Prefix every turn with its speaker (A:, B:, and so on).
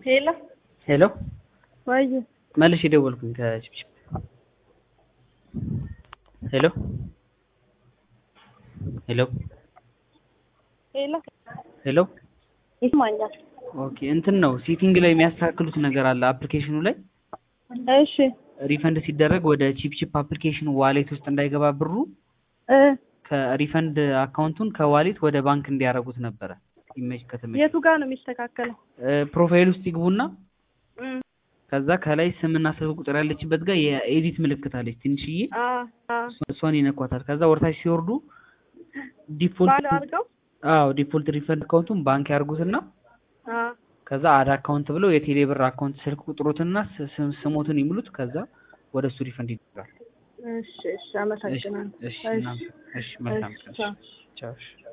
A: ሄሎ
B: ሄሎ
A: ወይ
B: መልሽ የደወልኩኝ ከችፕችፕ ሄሎ ሄሎ
A: ሄሎ
B: ሄሎ
A: ይስማኛል።
B: ኦኬ እንትን ነው ሴቲንግ ላይ የሚያስተካክሉት ነገር አለ አፕሊኬሽኑ ላይ
A: እሺ
B: ሪፈንድ ሲደረግ ወደ ቺፕቺፕ አፕሊኬሽን ዋሌት ውስጥ እንዳይገባ ብሩ
A: እ
B: ከሪፈንድ አካውንቱን ከዋሌት ወደ ባንክ እንዲያደርጉት ነበረ ኢሜጅ ከተመቸ
A: የቱ ጋር ነው የሚስተካከለው?
B: ፕሮፋይል ውስጥ ይግቡና
A: እም፣
B: ከዛ ከላይ ስምና ስልክ ቁጥር ያለችበት ጋር የኤዲት ምልክት አለች ትንሽዬ
A: አ አ
B: እሷን ይነኳታል ከዛ ወርታች ሲወርዱ
A: ባዶ
B: ዲፎልት
A: አድርገው
B: አዎ ዲፎልት ሪፈንድ አካውንቱን ባንክ ያርጉትና
A: አ
B: ከዛ አድ አካውንት ብለው የቴሌ ብር አካውንት ስልክ ቁጥሮትና ስ- ስም- ስሞትን ይሙሉት ከዛ ወደ እሱ ሪፈንድ ይደረጋል
A: እሺ እሺ፣ አመሰግናለሁ።
B: እሺ እናመሰግናለን። እሺ መልካም ቀን
A: ቻው።
B: ቻው እሺ